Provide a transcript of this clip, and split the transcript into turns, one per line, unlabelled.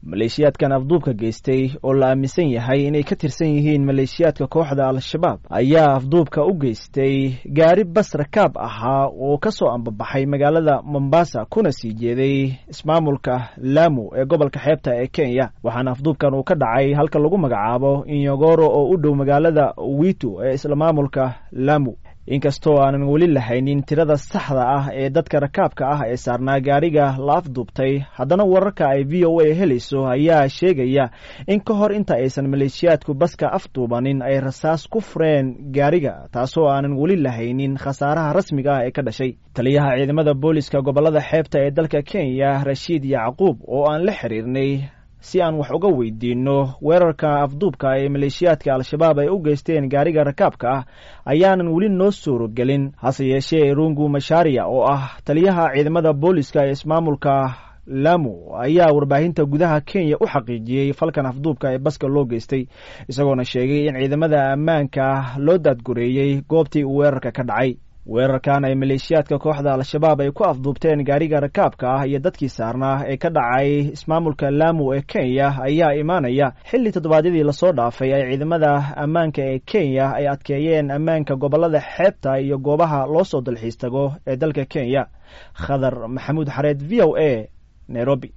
maleeshiyaadkan afduubka geystay oo la aaminsan yahay inay ka tirsan yihiin maleeshiyaadka kooxda al-shabaab ayaa afduubka u geystay gaari bas rakaab ahaa oo ka soo ambabaxay magaalada mombasa kuna sii jeeday ismaamulka laamu ee gobolka xeebta ee kenya waxaana afduubkan uu ka dhacay halka lagu magacaabo inyogoro oo u dhow magaalada witu ee isla maamulka laamu inkastoo aanan weli lahaynin tirada saxda ah ee dadka rakaabka ah ee saarnaa gaariga la afduubtay haddana wararka ay v o a helayso ayaa sheegaya in ka hor inta aysan maleeshiyaadku baska afduubanin ay rasaas ku fureen gaariga taasoo aanan weli lahaynin khasaaraha rasmiga ah ee ka dhashay taliyaha ciidamada booliska gobolada xeebta ee dalka kenya rashiid yacquub oo aan la xiriirnay si aan wax uga weydiinno weerarka afduubka ee maleeshiyaadka al-shabaab ay u geysteen gaariga rakaabka ah ayaanan weli noo suurogelin hase yeeshee rungu mashaariya oo ah taliyaha ciidamada booliska ee ismaamulka lamu ayaa warbaahinta gudaha kenya u xaqiijiyey falkan afduubka ee baska loo geystay isagoona sheegay in ciidamada ammaanka loo daadgureeyey goobtii uu weerarka ka dhacay weerarkan ay maleeshiyaadka kooxda al-shabaab ay ku afduubteen gaariga rakaabka ah iyo dadkii saarnaa ee ka dhacay ismaamulka laamu ee kenya ayaa imaanaya xilli toddobaadyadii lasoo dhaafay ay ciidamada ammaanka ee kenya ay adkeeyeen ammaanka gobolada xeebta iyo goobaha loo soo dalxiis tago ee dalka kenya khadar maxamuud xareed v o a nairobi